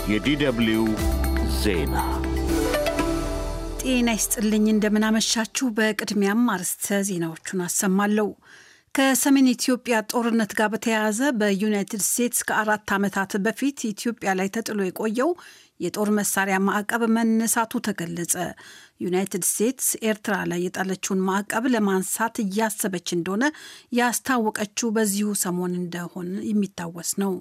የዲደብሊው ዜና ጤና ይስጥልኝ። እንደምናመሻችሁ። በቅድሚያም አርዕስተ ዜናዎቹን አሰማለሁ። ከሰሜን ኢትዮጵያ ጦርነት ጋር በተያያዘ በዩናይትድ ስቴትስ ከአራት ዓመታት በፊት ኢትዮጵያ ላይ ተጥሎ የቆየው የጦር መሳሪያ ማዕቀብ መነሳቱ ተገለጸ። ዩናይትድ ስቴትስ ኤርትራ ላይ የጣለችውን ማዕቀብ ለማንሳት እያሰበች እንደሆነ ያስታወቀችው በዚሁ ሰሞን እንደሆነ የሚታወስ ነው።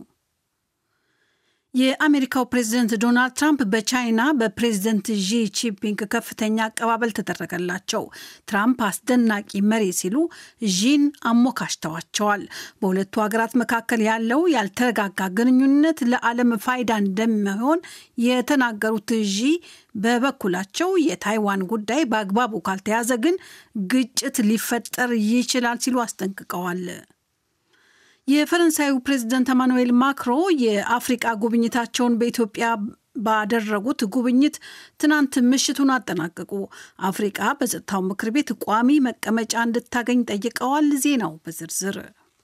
የአሜሪካው ፕሬዝደንት ዶናልድ ትራምፕ በቻይና በፕሬዝደንት ዢ ጂንፒንግ ከፍተኛ አቀባበል ተደረገላቸው። ትራምፕ አስደናቂ መሪ ሲሉ ዢን አሞካሽተዋቸዋል። በሁለቱ ሀገራት መካከል ያለው ያልተረጋጋ ግንኙነት ለዓለም ፋይዳ እንደሚሆን የተናገሩት ዢ በበኩላቸው የታይዋን ጉዳይ በአግባቡ ካልተያዘ ግን ግጭት ሊፈጠር ይችላል ሲሉ አስጠንቅቀዋል። የፈረንሳዩ ፕሬዝደንት ኤማኑኤል ማክሮ የአፍሪቃ ጉብኝታቸውን በኢትዮጵያ ባደረጉት ጉብኝት ትናንት ምሽቱን አጠናቀቁ። አፍሪቃ በጸጥታው ምክር ቤት ቋሚ መቀመጫ እንድታገኝ ጠይቀዋል። ዜናው በዝርዝር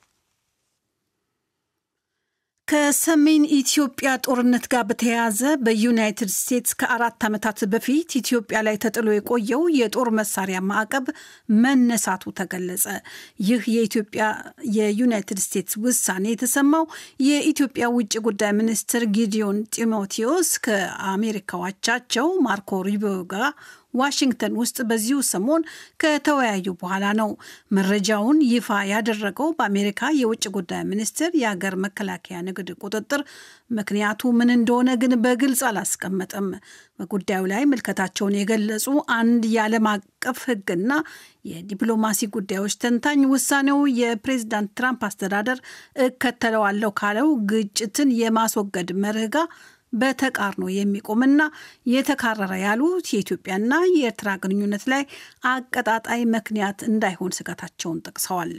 ከሰሜን ኢትዮጵያ ጦርነት ጋር በተያያዘ በዩናይትድ ስቴትስ ከአራት ዓመታት በፊት ኢትዮጵያ ላይ ተጥሎ የቆየው የጦር መሳሪያ ማዕቀብ መነሳቱ ተገለጸ። ይህ የኢትዮጵያ የዩናይትድ ስቴትስ ውሳኔ የተሰማው የኢትዮጵያ ውጭ ጉዳይ ሚኒስትር ጊዲዮን ጢሞቴዎስ ከአሜሪካዎቻቸው ማርኮ ሩቢዮ ጋር ዋሽንግተን ውስጥ በዚሁ ሰሞን ከተወያዩ በኋላ ነው። መረጃውን ይፋ ያደረገው በአሜሪካ የውጭ ጉዳይ ሚኒስቴር የሀገር መከላከያ ንግድ ቁጥጥር ምክንያቱ ምን እንደሆነ ግን በግልጽ አላስቀመጠም። በጉዳዩ ላይ ምልከታቸውን የገለጹ አንድ የዓለም አቀፍ ሕግና የዲፕሎማሲ ጉዳዮች ተንታኝ ውሳኔው የፕሬዚዳንት ትራምፕ አስተዳደር እከተለዋለሁ ካለው ግጭትን የማስወገድ መርህ ጋር በተቃርኖ የሚቆምና የተካረረ ያሉት የኢትዮጵያና የኤርትራ ግንኙነት ላይ አቀጣጣይ ምክንያት እንዳይሆን ስጋታቸውን ጠቅሰዋል።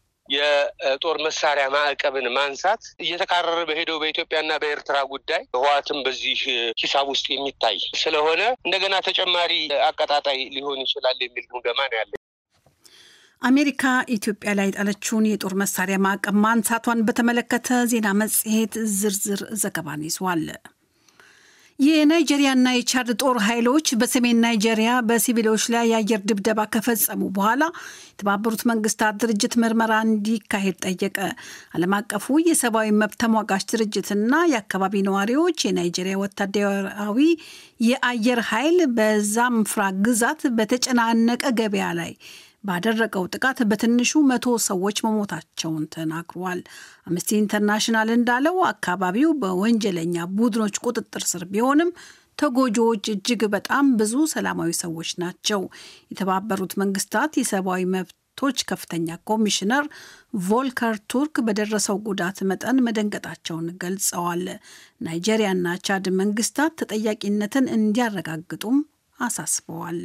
የጦር መሳሪያ ማዕቀብን ማንሳት እየተካረረ በሄደው በኢትዮጵያና በኤርትራ ጉዳይ ህወሓትም በዚህ ሂሳብ ውስጥ የሚታይ ስለሆነ እንደገና ተጨማሪ አቀጣጣይ ሊሆን ይችላል የሚል ግምገማ ነው ያለ። አሜሪካ ኢትዮጵያ ላይ የጣለችውን የጦር መሳሪያ ማዕቀብ ማንሳቷን በተመለከተ ዜና መጽሔት ዝርዝር ዘገባን ይዟል። የናይጄሪያና የቻድ ጦር ኃይሎች በሰሜን ናይጄሪያ በሲቪሎች ላይ የአየር ድብደባ ከፈጸሙ በኋላ የተባበሩት መንግስታት ድርጅት ምርመራ እንዲካሄድ ጠየቀ። ዓለም አቀፉ የሰብአዊ መብት ተሟጋች ድርጅትና የአካባቢ ነዋሪዎች የናይጄሪያ ወታደራዊ የአየር ኃይል በዛምፍራ ግዛት በተጨናነቀ ገበያ ላይ ባደረገው ጥቃት በትንሹ መቶ ሰዎች መሞታቸውን ተናግሯል። አምነስቲ ኢንተርናሽናል እንዳለው አካባቢው በወንጀለኛ ቡድኖች ቁጥጥር ስር ቢሆንም ተጎጂዎች እጅግ በጣም ብዙ ሰላማዊ ሰዎች ናቸው። የተባበሩት መንግስታት የሰብአዊ መብቶች ከፍተኛ ኮሚሽነር ቮልከር ቱርክ በደረሰው ጉዳት መጠን መደንገጣቸውን ገልጸዋል። ናይጄሪያና ቻድ መንግስታት ተጠያቂነትን እንዲያረጋግጡም አሳስበዋል።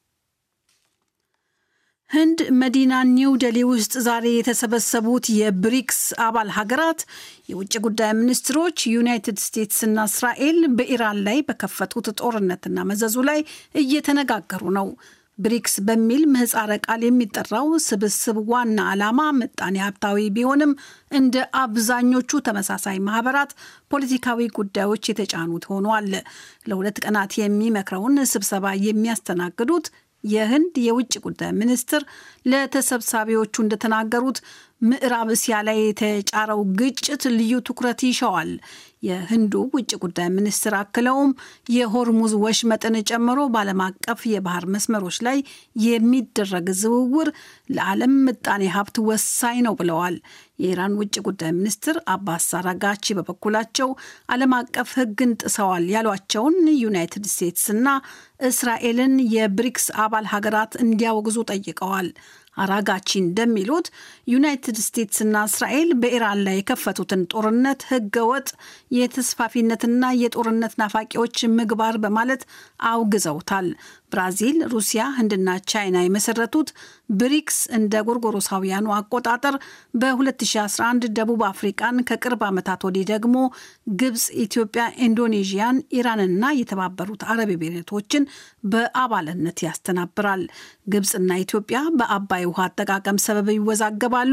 ህንድ መዲና ኒው ደሊ ውስጥ ዛሬ የተሰበሰቡት የብሪክስ አባል ሀገራት የውጭ ጉዳይ ሚኒስትሮች ዩናይትድ ስቴትስና እስራኤል በኢራን ላይ በከፈቱት ጦርነትና መዘዙ ላይ እየተነጋገሩ ነው። ብሪክስ በሚል ምህፃረ ቃል የሚጠራው ስብስብ ዋና ዓላማ ምጣኔ ሀብታዊ ቢሆንም እንደ አብዛኞቹ ተመሳሳይ ማህበራት ፖለቲካዊ ጉዳዮች የተጫኑት ሆኗል። ለሁለት ቀናት የሚመክረውን ስብሰባ የሚያስተናግዱት የህንድ የውጭ ጉዳይ ሚኒስትር ለተሰብሳቢዎቹ እንደተናገሩት ምዕራብ እስያ ላይ የተጫረው ግጭት ልዩ ትኩረት ይሻዋል። የህንዱ ውጭ ጉዳይ ሚኒስትር አክለውም የሆርሙዝ ወሽመጥን ጨምሮ በዓለም አቀፍ የባህር መስመሮች ላይ የሚደረግ ዝውውር ለዓለም ምጣኔ ሀብት ወሳኝ ነው ብለዋል። የኢራን ውጭ ጉዳይ ሚኒስትር አባስ አራጋቺ በበኩላቸው ዓለም አቀፍ ሕግን ጥሰዋል ያሏቸውን ዩናይትድ ስቴትስና እስራኤልን የብሪክስ አባል ሀገራት እንዲያወግዙ ጠይቀዋል። አራጋቺ እንደሚሉት ዩናይትድ ስቴትስና እስራኤል በኢራን ላይ የከፈቱትን ጦርነት ህገወጥ የተስፋፊነትና የጦርነት ናፋቂዎች ምግባር በማለት አውግዘውታል። ብራዚል፣ ሩሲያ፣ ህንድና ቻይና የመሰረቱት ብሪክስ እንደ ጎርጎሮሳውያኑ አቆጣጠር በ2011 ደቡብ አፍሪቃን ከቅርብ ዓመታት ወዲህ ደግሞ ግብፅ፣ ኢትዮጵያ፣ ኢንዶኔዥያን፣ ኢራንና የተባበሩት አረብ ኤሚሬቶችን በአባልነት ያስተናብራል። ግብፅና ኢትዮጵያ በአባይ ውሃ አጠቃቀም ሰበብ ይወዛገባሉ።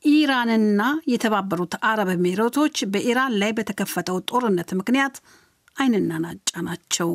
ኢራንና የተባበሩት አረብ ኤሚሬቶች በኢራን ላይ በተከፈተው ጦርነት ምክንያት አይንና ናጫ ናቸው።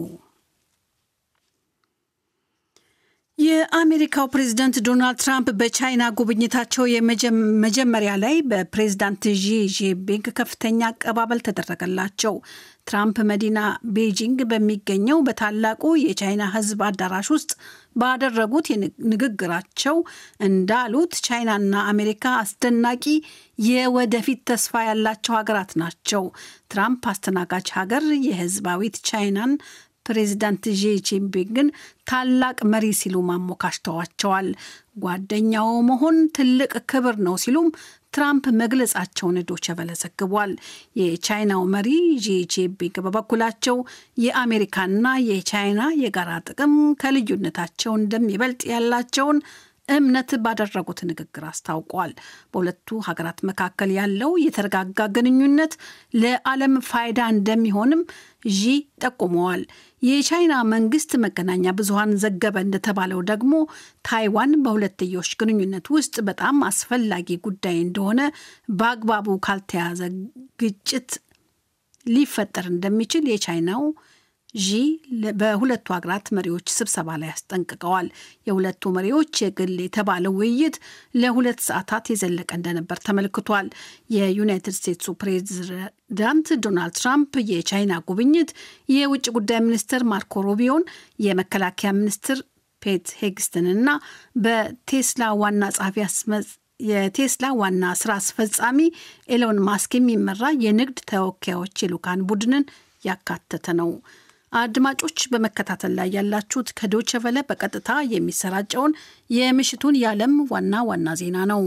የአሜሪካው ፕሬዝዳንት ዶናልድ ትራምፕ በቻይና ጉብኝታቸው የመጀመሪያ ላይ በፕሬዝዳንት ዢ ጂንፒንግ ከፍተኛ አቀባበል ተደረገላቸው። ትራምፕ መዲና ቤጂንግ በሚገኘው በታላቁ የቻይና ሕዝብ አዳራሽ ውስጥ ባደረጉት ንግግራቸው እንዳሉት ቻይናና አሜሪካ አስደናቂ የወደፊት ተስፋ ያላቸው ሀገራት ናቸው። ትራምፕ አስተናጋጅ ሀገር የህዝባዊት ቻይናን ፕሬዚዳንት ዢ ጂንፒንግን ታላቅ መሪ ሲሉ ማሞካሽተዋቸዋል። ጓደኛው መሆን ትልቅ ክብር ነው ሲሉም ትራምፕ መግለጻቸውን ዶቼ ቬለ ዘግቧል። የቻይናው መሪ ዢ ጂንፒንግ በበኩላቸው የአሜሪካና የቻይና የጋራ ጥቅም ከልዩነታቸው እንደሚበልጥ ያላቸውን እምነት ባደረጉት ንግግር አስታውቋል። በሁለቱ ሀገራት መካከል ያለው የተረጋጋ ግንኙነት ለዓለም ፋይዳ እንደሚሆንም ዢ ጠቁመዋል። የቻይና መንግስት መገናኛ ብዙኃን ዘገበ እንደተባለው ደግሞ ታይዋን በሁለትዮሽ ግንኙነት ውስጥ በጣም አስፈላጊ ጉዳይ እንደሆነ በአግባቡ ካልተያዘ ግጭት ሊፈጠር እንደሚችል የቻይናው ዢ በሁለቱ ሀገራት መሪዎች ስብሰባ ላይ አስጠንቅቀዋል። የሁለቱ መሪዎች የግል የተባለው ውይይት ለሁለት ሰዓታት የዘለቀ እንደነበር ተመልክቷል። የዩናይትድ ስቴትሱ ፕሬዚዳንት ዶናልድ ትራምፕ የቻይና ጉብኝት የውጭ ጉዳይ ሚኒስትር ማርኮ ሩቢዮን፣ የመከላከያ ሚኒስትር ፔት ሄግስትንና በቴስላ ዋና ጸሐፊ የቴስላ ዋና ስራ አስፈጻሚ ኤሎን ማስክ የሚመራ የንግድ ተወካዮች የልዑካን ቡድንን ያካተተ ነው። አድማጮች በመከታተል ላይ ያላችሁት ከዶቸ ቨለ በቀጥታ የሚሰራጨውን የምሽቱን የዓለም ዋና ዋና ዜና ነው።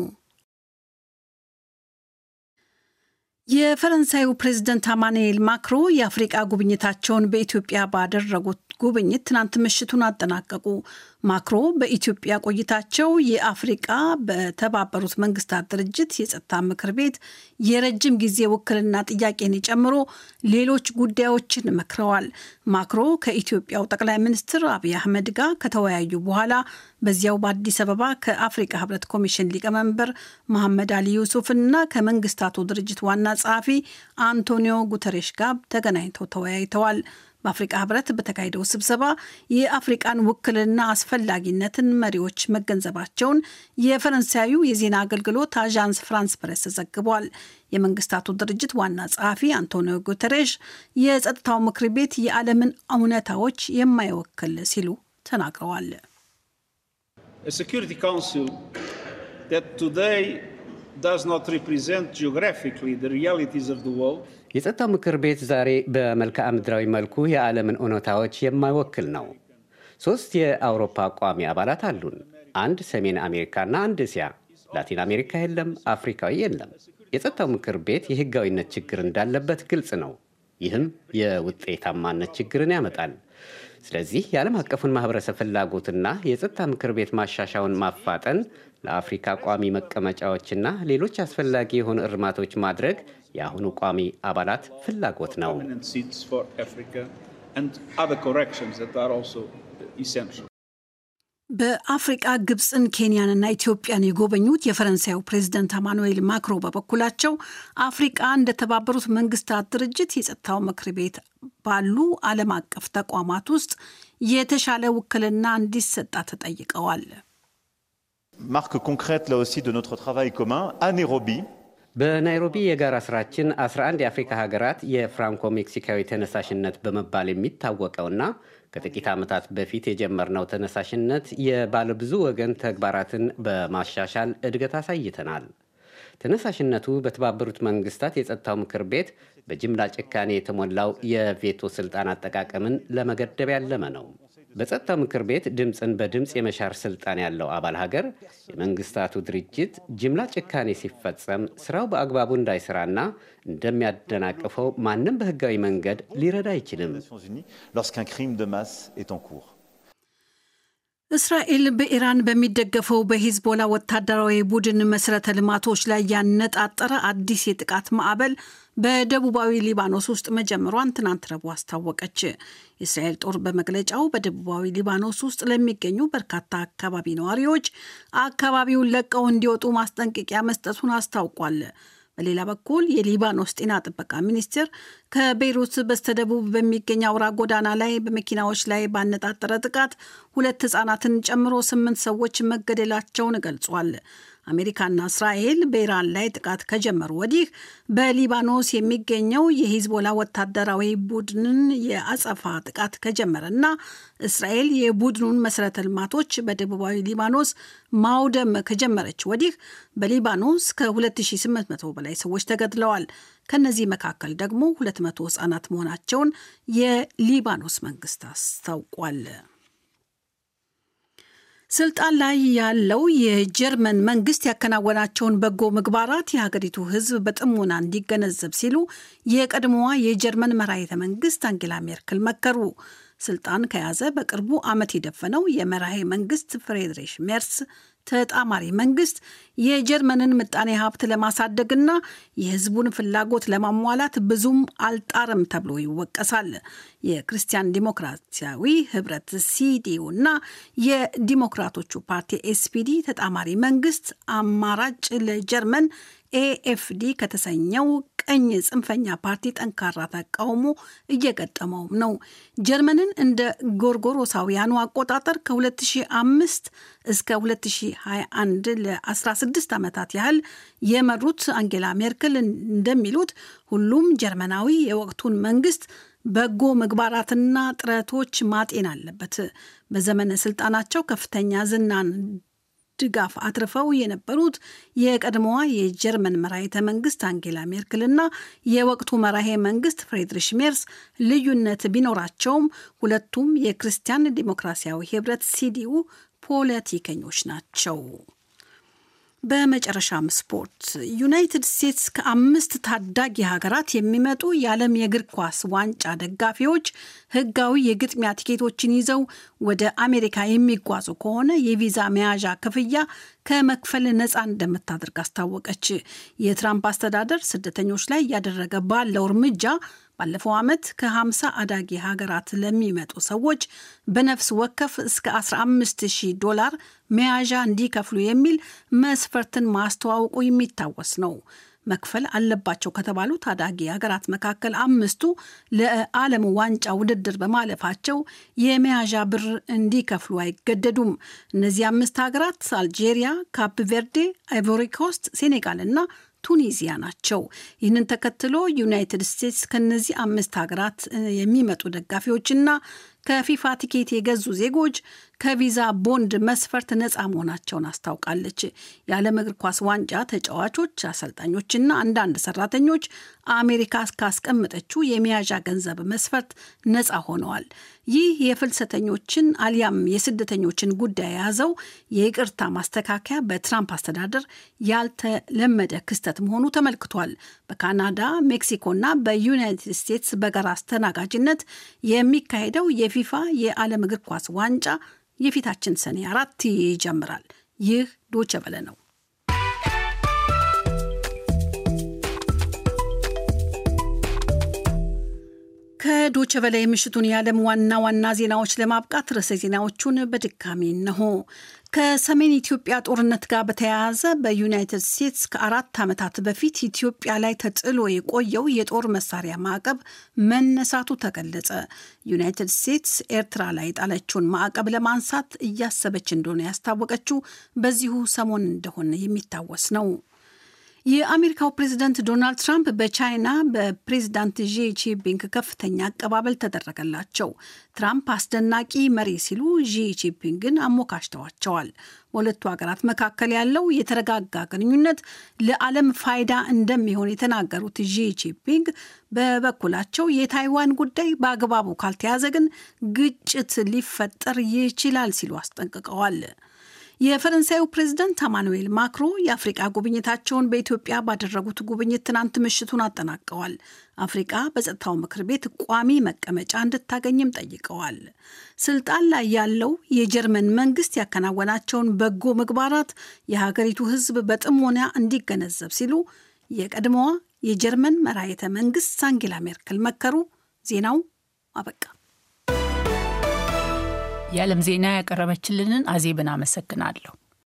የፈረንሳዩ ፕሬዝደንት አማኑኤል ማክሮ የአፍሪቃ ጉብኝታቸውን በኢትዮጵያ ባደረጉት ጉብኝት ትናንት ምሽቱን አጠናቀቁ። ማክሮ በኢትዮጵያ ቆይታቸው የአፍሪቃ በተባበሩት መንግስታት ድርጅት የጸጥታ ምክር ቤት የረጅም ጊዜ ውክልና ጥያቄን ጨምሮ ሌሎች ጉዳዮችን መክረዋል። ማክሮ ከኢትዮጵያው ጠቅላይ ሚኒስትር አብይ አህመድ ጋር ከተወያዩ በኋላ በዚያው በአዲስ አበባ ከአፍሪቃ ህብረት ኮሚሽን ሊቀመንበር መሐመድ አሊ ዩሱፍና ከመንግስታቱ ድርጅት ዋና ጸሐፊ አንቶኒዮ ጉተሬሽ ጋር ተገናኝተው ተወያይተዋል። በአፍሪቃ ህብረት በተካሄደው ስብሰባ የአፍሪቃን ውክልና አስፈላጊነትን መሪዎች መገንዘባቸውን የፈረንሳዩ የዜና አገልግሎት አዣንስ ፍራንስ ፕሬስ ዘግቧል። የመንግስታቱ ድርጅት ዋና ጸሐፊ አንቶኒዮ ጉተሬሽ የጸጥታው ምክር ቤት የዓለምን እውነታዎች የማይወክል ሲሉ ተናግረዋል። የጸጥታው ምክር ቤት ዛሬ በመልክዓ ምድራዊ መልኩ የዓለምን እውነታዎች የማይወክል ነው። ሦስት የአውሮፓ ቋሚ አባላት አሉን። አንድ ሰሜን አሜሪካና አንድ እስያ። ላቲን አሜሪካ የለም፣ አፍሪካዊ የለም። የጸጥታው ምክር ቤት የሕጋዊነት ችግር እንዳለበት ግልጽ ነው። ይህም የውጤታማነት ችግርን ያመጣል። ስለዚህ የዓለም አቀፉን ማህበረሰብ ፍላጎትና የጸጥታ ምክር ቤት ማሻሻውን ማፋጠን ለአፍሪካ ቋሚ መቀመጫዎችና ሌሎች አስፈላጊ የሆኑ እርማቶች ማድረግ የአሁኑ ቋሚ አባላት ፍላጎት ነው። በአፍሪቃ ግብፅን፣ ኬንያንና ኢትዮጵያን የጎበኙት የፈረንሳዩ ፕሬዚደንት አማኑኤል ማክሮ በበኩላቸው አፍሪቃ እንደተባበሩት መንግስታት ድርጅት የጸጥታው ምክር ቤት ባሉ ዓለም አቀፍ ተቋማት ውስጥ የተሻለ ውክልና እንዲሰጣት ተጠይቀዋል። marque concrète là aussi de notre travail commun à Nairobi. በናይሮቢ የጋራ ስራችን 11 የአፍሪካ ሀገራት የፍራንኮ ሜክሲካዊ ተነሳሽነት በመባል የሚታወቀውና ከጥቂት ዓመታት በፊት የጀመርነው ተነሳሽነት የባለብዙ ወገን ተግባራትን በማሻሻል እድገት አሳይተናል። ተነሳሽነቱ በተባበሩት መንግስታት የጸጥታው ምክር ቤት በጅምላ ጭካኔ የተሞላው የቬቶ ስልጣን አጠቃቀምን ለመገደብ ያለመ ነው። በጸጥታው ምክር ቤት ድምፅን በድምፅ የመሻር ስልጣን ያለው አባል ሀገር የመንግስታቱ ድርጅት ጅምላ ጭካኔ ሲፈጸም ስራው በአግባቡ እንዳይሰራና እንደሚያደናቅፈው ማንም በህጋዊ መንገድ ሊረዳ አይችልም። Lorsqu'un crime de masse est en cours. እስራኤል በኢራን በሚደገፈው በሂዝቦላ ወታደራዊ ቡድን መሰረተ ልማቶች ላይ ያነጣጠረ አዲስ የጥቃት ማዕበል በደቡባዊ ሊባኖስ ውስጥ መጀመሯን ትናንት ረቡዕ አስታወቀች። የእስራኤል ጦር በመግለጫው በደቡባዊ ሊባኖስ ውስጥ ለሚገኙ በርካታ አካባቢ ነዋሪዎች አካባቢውን ለቀው እንዲወጡ ማስጠንቀቂያ መስጠቱን አስታውቋል። በሌላ በኩል የሊባኖስ ጤና ጥበቃ ሚኒስቴር ከቤይሩት በስተደቡብ በሚገኝ አውራ ጎዳና ላይ በመኪናዎች ላይ ባነጣጠረ ጥቃት ሁለት ህጻናትን ጨምሮ ስምንት ሰዎች መገደላቸውን ገልጿል። አሜሪካና እስራኤል በኢራን ላይ ጥቃት ከጀመሩ ወዲህ በሊባኖስ የሚገኘው የሂዝቦላ ወታደራዊ ቡድንን የአጸፋ ጥቃት ከጀመረና እስራኤል የቡድኑን መሰረተ ልማቶች በደቡባዊ ሊባኖስ ማውደም ከጀመረች ወዲህ በሊባኖስ ከ2800 በላይ ሰዎች ተገድለዋል። ከነዚህ መካከል ደግሞ 200 ህጻናት መሆናቸውን የሊባኖስ መንግስት አስታውቋል። ስልጣን ላይ ያለው የጀርመን መንግስት ያከናወናቸውን በጎ ምግባራት የሀገሪቱ ሕዝብ በጥሞና እንዲገነዘብ ሲሉ የቀድሞዋ የጀርመን መራሄተ መንግስት አንጌላ ሜርክል መከሩ። ስልጣን ከያዘ በቅርቡ ዓመት የደፈነው የመራሄ መንግስት ፍሬድሪሽ ሜርስ ተጣማሪ መንግስት የጀርመንን ምጣኔ ሀብት ለማሳደግና የህዝቡን ፍላጎት ለማሟላት ብዙም አልጣርም ተብሎ ይወቀሳል። የክርስቲያን ዲሞክራሲያዊ ህብረት ሲዲዩ እና የዲሞክራቶቹ ፓርቲ ኤስፒዲ ተጣማሪ መንግስት አማራጭ ለጀርመን ኤኤፍዲ ከተሰኘው ቀኝ ጽንፈኛ ፓርቲ ጠንካራ ተቃውሞ እየገጠመውም ነው። ጀርመንን እንደ ጎርጎሮሳውያኑ አቆጣጠር ከ2005 እስከ 2021 ለ16 ዓመታት ያህል የመሩት አንጌላ ሜርክል እንደሚሉት ሁሉም ጀርመናዊ የወቅቱን መንግስት በጎ ምግባራትና ጥረቶች ማጤን አለበት። በዘመነ ስልጣናቸው ከፍተኛ ዝናን ድጋፍ አትርፈው የነበሩት የቀድሞዋ የጀርመን መራሄተ መንግስት አንጌላ ሜርክልና የወቅቱ መራሄ መንግስት ፍሬድሪሽ ሜርስ ልዩነት ቢኖራቸውም ሁለቱም የክርስቲያን ዲሞክራሲያዊ ህብረት ሲዲኡ ፖለቲከኞች ናቸው። በመጨረሻም ስፖርት ዩናይትድ ስቴትስ ከአምስት ታዳጊ ሀገራት የሚመጡ የዓለም የእግር ኳስ ዋንጫ ደጋፊዎች ህጋዊ የግጥሚያ ቲኬቶችን ይዘው ወደ አሜሪካ የሚጓዙ ከሆነ የቪዛ መያዣ ክፍያ ከመክፈል ነፃ እንደምታደርግ አስታወቀች። የትራምፕ አስተዳደር ስደተኞች ላይ እያደረገ ባለው እርምጃ ባለፈው ዓመት ከ50 አዳጊ ሀገራት ለሚመጡ ሰዎች በነፍስ ወከፍ እስከ 15000 ዶላር መያዣ እንዲከፍሉ የሚል መስፈርትን ማስተዋወቁ የሚታወስ ነው። መክፈል አለባቸው ከተባሉ ታዳጊ ሀገራት መካከል አምስቱ ለዓለም ዋንጫ ውድድር በማለፋቸው የመያዣ ብር እንዲከፍሉ አይገደዱም። እነዚህ አምስት ሀገራት አልጄሪያ፣ ካፕ ቬርዴ፣ አይቮሪኮስት፣ ሴኔጋል እና ቱኒዚያ ናቸው። ይህንን ተከትሎ ዩናይትድ ስቴትስ ከነዚህ አምስት ሀገራት የሚመጡ ደጋፊዎችና ከፊፋ ቲኬት የገዙ ዜጎች ከቪዛ ቦንድ መስፈርት ነፃ መሆናቸውን አስታውቃለች። የዓለም እግር ኳስ ዋንጫ ተጫዋቾች፣ አሰልጣኞችና አንዳንድ ሰራተኞች አሜሪካ ካስቀመጠችው የመያዣ ገንዘብ መስፈርት ነፃ ሆነዋል። ይህ የፍልሰተኞችን አሊያም የስደተኞችን ጉዳይ የያዘው የይቅርታ ማስተካከያ በትራምፕ አስተዳደር ያልተለመደ ክስተት መሆኑ ተመልክቷል። በካናዳ ሜክሲኮና በዩናይትድ ስቴትስ በጋራ አስተናጋጅነት የሚካሄደው የፊፋ የዓለም እግር ኳስ ዋንጫ የፊታችን ሰኔ አራት ይጀምራል። ይህ ዶቸ በለ ነው። ከዶቸ በላይ ምሽቱን የዓለም ዋና ዋና ዜናዎች ለማብቃት ርዕሰ ዜናዎቹን በድጋሚ እነሆ። ከሰሜን ኢትዮጵያ ጦርነት ጋር በተያያዘ በዩናይትድ ስቴትስ ከአራት ዓመታት በፊት ኢትዮጵያ ላይ ተጥሎ የቆየው የጦር መሳሪያ ማዕቀብ መነሳቱ ተገለጸ። ዩናይትድ ስቴትስ ኤርትራ ላይ የጣለችውን ማዕቀብ ለማንሳት እያሰበች እንደሆነ ያስታወቀችው በዚሁ ሰሞን እንደሆነ የሚታወስ ነው። የአሜሪካው ፕሬዝዳንት ዶናልድ ትራምፕ በቻይና በፕሬዝዳንት ዢ ጂንፒንግ ከፍተኛ አቀባበል ተደረገላቸው። ትራምፕ አስደናቂ መሪ ሲሉ ዢ ጂንፒንግን አሞካሽተዋቸዋል። በሁለቱ ሀገራት መካከል ያለው የተረጋጋ ግንኙነት ለዓለም ፋይዳ እንደሚሆን የተናገሩት ዢ ጂንፒንግ በበኩላቸው የታይዋን ጉዳይ በአግባቡ ካልተያዘ ግን ግጭት ሊፈጠር ይችላል ሲሉ አስጠንቅቀዋል። የፈረንሳዩ ፕሬዝደንት አማኑኤል ማክሮ የአፍሪቃ ጉብኝታቸውን በኢትዮጵያ ባደረጉት ጉብኝት ትናንት ምሽቱን አጠናቀዋል። አፍሪቃ በጸጥታው ምክር ቤት ቋሚ መቀመጫ እንድታገኝም ጠይቀዋል። ስልጣን ላይ ያለው የጀርመን መንግስት ያከናወናቸውን በጎ ምግባራት የሀገሪቱ ሕዝብ በጥሞና እንዲገነዘብ ሲሉ የቀድሞዋ የጀርመን መራሄተ መንግስት አንጌላ ሜርክል መከሩ። ዜናው አበቃ። የዓለም ዜና ያቀረበችልንን አዜብን አመሰግናለሁ።